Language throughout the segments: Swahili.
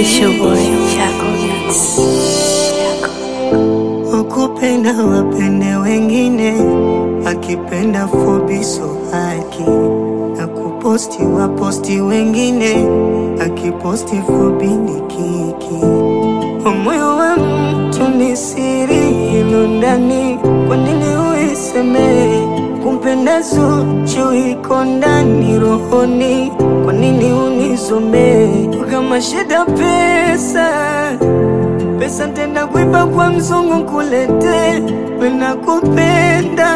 It's your boy, Chaco Beats. Wakupenda wapende wengine, akipenda fobiso haki na kuposti waposti wengine, akiposti fobini kiki. Moyo wa mtu ni siri ilo ndani, kwa nini uiseme? Kumpenda Zuchu iko ndani rohoni, kwa nini unisome? Kama shida pesa pesa tenda kuiba kwa mzungu kulete wena kupenda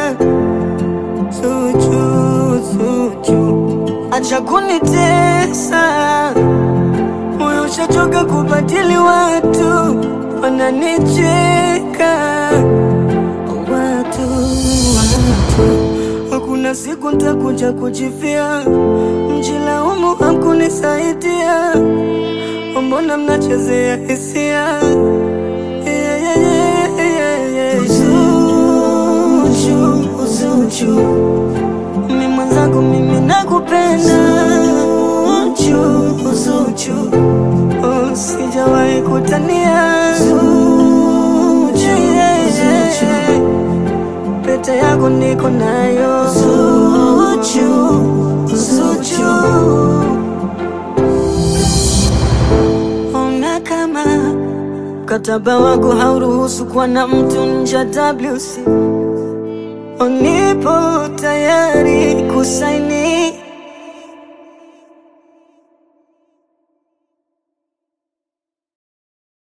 Zuchu, Zuchu, acha kunitesa moyo ushachoka kubadili watu wananicheka watu, watu hakuna siku ntakuja kujifia mjilaumu hamkunisaidia mbona mnachezea hisia yeah, yeah, yeah, yeah, yeah. Zuchu, Zuchu, mi mwenzako mimi nakupenda Zuchu, Zuchu, oh, sijawahi kutania Zuchu, yeah, yeah. pete yako niko nayo Zuchu, Zuchu. Ona kama mkataba wako hauruhusu kuwa na mtu nje ya WC, nipo tayari kusaini